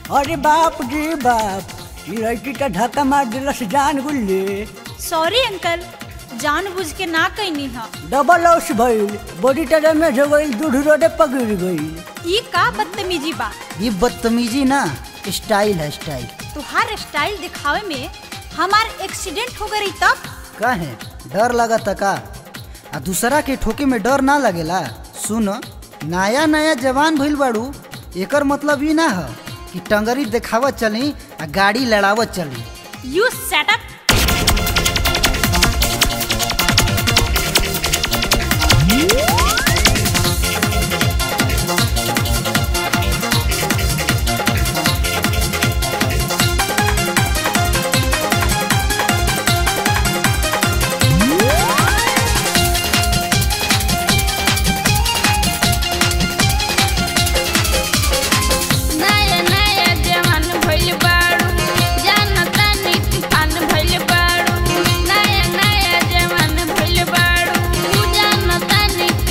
अरे बाप रे बाप ई लड़की का धक्का मार दिलस जान गुल्ले सॉरी अंकल जानबूझ के ना कैनी ह डबल लॉस भइल बॉडी डैमेज हो गइल दूध रोडे पकड़ गइल ई का बदतमीजी बा ये बदतमीजी ना स्टाइल है स्टाइल तुहार स्टाइल दिखावे में हमार एक्सीडेंट हो गई तब काहे डर लगता का आ दूसरा के ठोके में डर ना लगेला सुन नया नया जवान भइल बाड़ू एकर मतलब ई ना ह कि टंगरी देखावत चली आ गाड़ी लड़ावत चली यू सेटअप नया नया जवान भइल बाड़ू जानता नी तूफान भइल बाड़ू नया नया जवान भइल बाड़ू जानता नी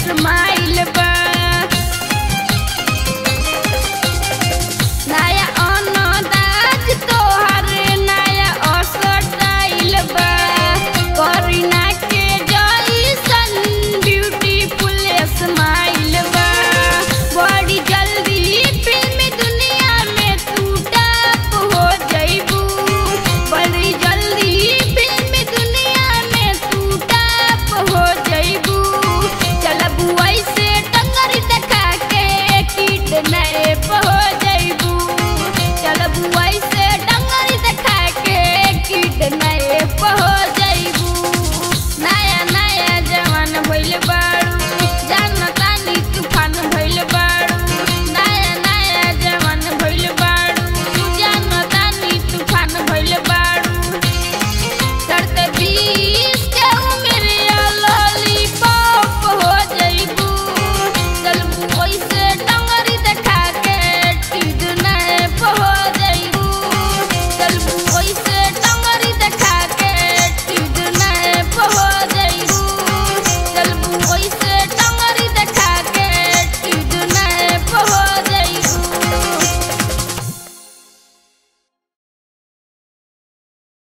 स्माइल बा नया अनदाज तोहर नया असटाइल बा करीना के जैसन ब्यूटीफुल स्माइल बा बड़ी जल्दी फिल्म दुनिया में तू टॉप हो जइबू बड़ी जल्दी फिल्म दुनिया में तू टॉप हो जइबू चलबू ऐसे टंगरी देखा के किडनैप हो जइबू चलबू ऐसे टंगरी देखा के किडनैप हो जइबू नया नया जवान भइल बा